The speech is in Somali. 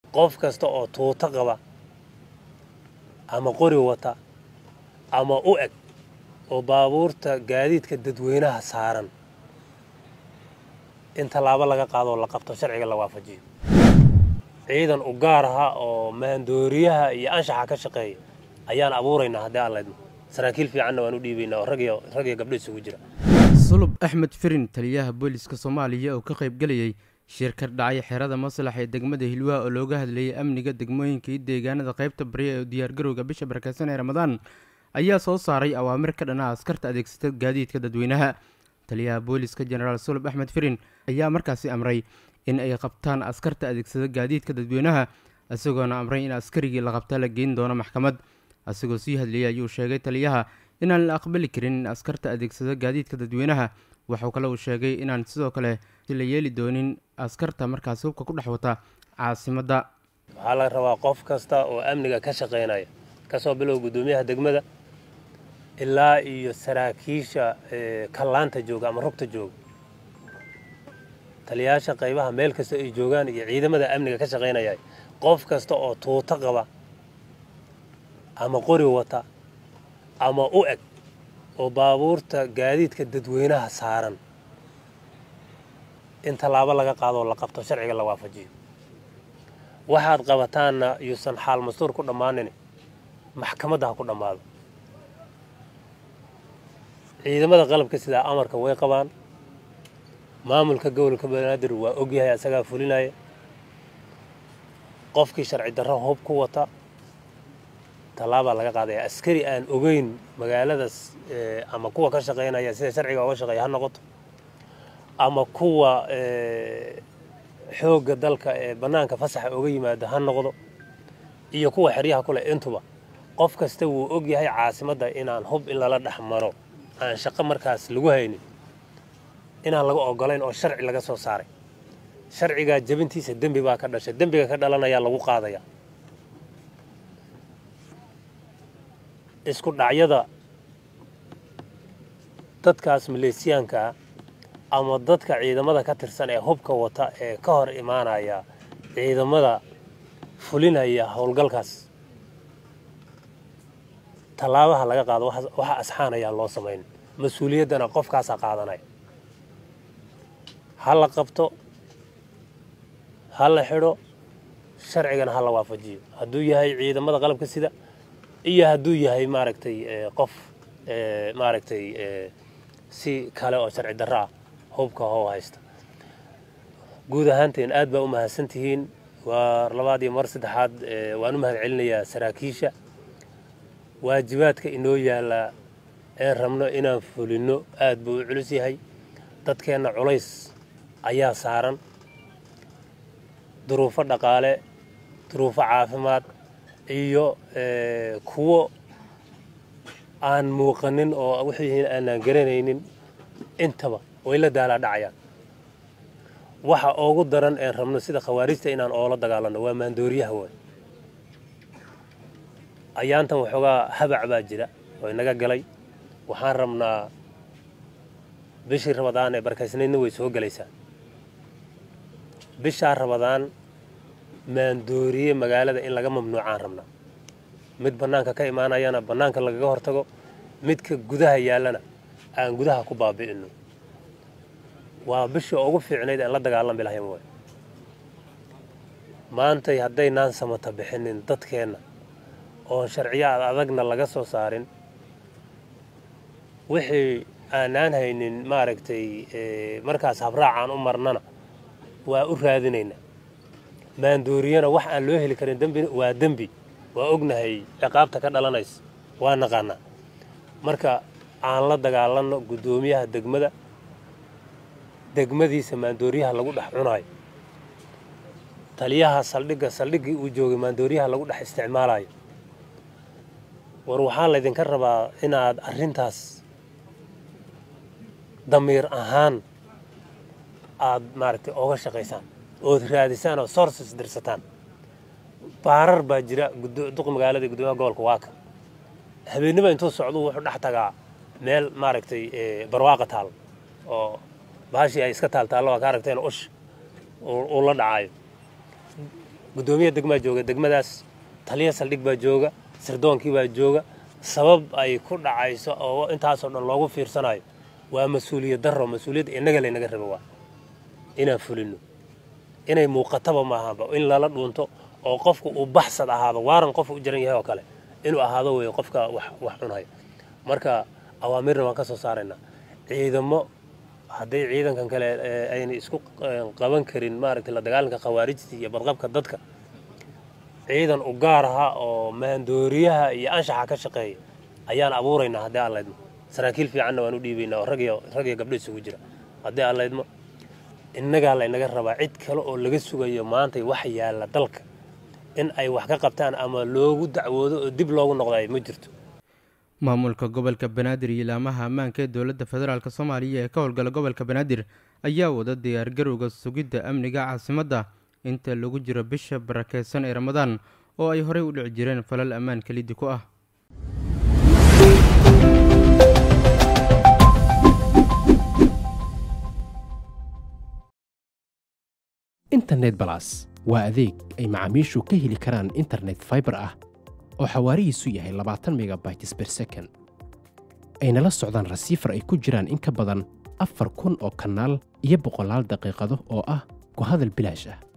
qof kasta oo tuuto qaba ama qori wata ama u eg oo baabuurta gaadiidka dadweynaha saaran in tallaabo laga qaado oo la qabto sharciga la waafajiyo ciidan u gaar aha oo maandooriyaha iyo anshaxa ka shaqeeya ayaan abuuraynaa haddii aan laydmo saraakiil fiicanna waan u dhiibaynaa oo rag iyo rag iyo gabdho isugu jira sulub axmed firin taliyaha booliska soomaaliya oo ka qaybgelayay shir ka dhacay xerada maslax ee degmada hilwaa oo looga hadlayay amniga degmooyinka iyo deegaanada qaybta barya ee diyaargarowga bisha barakeysan ee ramadaan ayaa soo saaray awaamir ka dhana askarta adeegsata gaadiidka dadweynaha taliyaha booliska jenaraal sulub axmed firin ayaa markaasi amray in ay qabtaan askarta adeegsada gaadiidka dadweynaha isagoona amray in askarigii la qabta la geyn doono maxkamad isagoo sii hadlayay ayuu sheegay taliyaha inaan la aqbali karin in askarta adeegsada gaadiidka dadweynaha waxuu kale uu sheegay inaan sidoo kale la yeeli doonin askarta markaasi hubka ku dhex wata caasimadda waxaa la rabaa qof kasta oo amniga ka shaqaynaya kasoo bilow guddoomiyaha degmada ilaa iyo saraakiisha kallaanta jooga ama rugta jooga taliyayaasha qaybaha meel kasta ay joogaan iyo ciidamada amniga ka shaqaynaya qof kasta oo tuuto qaba ama qori wata ama u eg oo baabuurta gaadiidka dadweynaha saaran in tallaabo laga qaado oo la qabto sharciga la waafajiyo waxaad qabataanna yuusan xaal mastuur ku dhammaanin maxkamadda ha ku dhammaado ciidamada qalabka sidaa amarka way qabaan maamulka gobolka banaadir waa ogyahay asagaa fulinaya qofkii sharci darro hub ku wata tallaabaa laga qaadaya askari aan ogeyn magaaladaas ama kuwa ka shaqaynaya sida sharciga oga shaqeeya ha noqoto ama kuwa xoogga dalka ee bannaanka fasaxa oga yimaada ha noqdo iyo kuwa xeryaha kule intuba qof kasta wuu og yahay caasimadda inaan hub in lala dhex maro aan shaqo markaas lagu haynin inaan laga ogolayn oo sharci laga soo saaray sharcigaa jebintiisa dembi baa ka dhashay dembiga ka dhalanayaa lagu qaadaya isku dhacyada dadkaas maleesiyaankaa ama dadka ciidamada ka tirsan ee hubka wata ee ka hor imaanaya ciidamada fulinaya howlgalkaas tallaabaha laga qaado waxa asxaanayaan loo samayn mas-uuliyaddana qofkaasaa qaadanaya ha la qabto ha la xidho sharcigana ha la waafajiyo hadduu yahay ciidamada qalabka sida iyo hadduu yahay maaragtay qof maaragtay si kale oo sharci darro ah hubka how haysta guud ahaanteen aad baa u mahadsantihiin waa labaad iyo mar saddexaad waan u mahad celinayaa saraakiisha waajibaadka inoo yaalla ee rabno inaan fulinno aad buu u culus yahay dadkeenna culays ayaa saaran duruufo dhaqaale duruufo caafimaad iyo kuwo aan muuqanin oo wixii aanaan garanaynin intaba way la daalaa dhacayaan waxa ugu daran een rabno sida khawaarijta inaan oola dagaalanno waa maandooriyaha waay ayaantan waxoogaa habac baa jira oo inaga galay waxaan rabnaa bishii rabadaan ee barkaysnaydna way soo gelaysaa bishaa rabadaan maandooriye magaalada in laga mamnuucaan rabnaa mid bannaanka ka imaanayana bannaanka lagaga hortago midka gudaha yaallana aan gudaha ku baabi'ino waa bishii ugu fiicnayd aan la dagaalami lahayn waay maantay haddaynaan samata bixinin dadkeenna oon sharciyaad adagna laga soo saarin wixii aanaan haynin maaragtay markaas habraacaan u marnana waa u raadinaynaa maandooriyana wax aan loo heli karin dembi waa dembi waa ognahay ciqaabta ka dhalanaysa waa naqaanaa marka aan la dagaalanno guddoomiyaha degmada degmadiisa maandooriyaha lagu dhex cunaayo taliyaha saldhigga saldhiggii uu joogay maandooriyaha lagu dhex isticmaalayo war waxaa laydinka rabaa inaad arrintaas damiir ahaan aad maaragtay oga shaqaysaan ood raadisaan oo sources dirsataan baarar baa jira duq magaalada guddoomiyaha gobolka waaka habeennima intuu socdu wuxuu dhex tagaa meel maaragtay barwaaqa taal oo bahashii ay iska taaltaallo waa ka aragteen ush uu la dhacayo guddoomiya degmaa jooga degmadaas taliya saldhig baa jooga sirdoonkii baa jooga sabab ay ku dhacayso oo intaasoo dhan loogu fiirsanayo waa mas-uuliyad darro mas-uuliyadda innaga laynaga raba waa inaan fulino inay muuqataba maahaanba in lala dhuunto oo qofku uu baxsad ahaado waaran qof u jiran yahay oo kale inuu ahaado weeye qofka wax cunaya marka awaamirna waan ka soo saaraynaa ciidamo hadday ciidankan kale ayna isku qaban karin maaragtay la dagaalanka khawaarijta iyo badqabka dadka ciidan u gaar aha oo maandooriyaha iyo anshaxa ka shaqeeya ayaan abuuraynaa haddii aan laydmo saraakiil fiicanna waan u dhiibaynaa oo rag iyo gabdho isugu jira haddii aan laydmo innagaa laynaga rabaa cid kale oo laga sugayo maantay wax yaalla dalka in ay wax ka qabtaan ama loogu dacwoodo oo dib loogu noqdayo ma jirto maamulka gobolka banaadir iyo ilaamaha ammaanka ee dowladda federaalk soomaaliya ee ka howlgala gobolka banaadir ayaa wada diyaargarowga sugidda amniga caasimadda inta lagu jiro bisha barakeysan ee ramadaan oo ay horey u dhici jireen falal ammaan kelidi ku ah internet balas waa adeeg ay macaamiishu ka heli karaan internet faibar ah oo xawaarihiisu yahay labaatan megabytes ber second ayna la socdaan rasiifar ay ku jiraan in ka badan afar kun oo kanaal iyo boqolaal daqiiqado oo ah ku hadal bilaash ah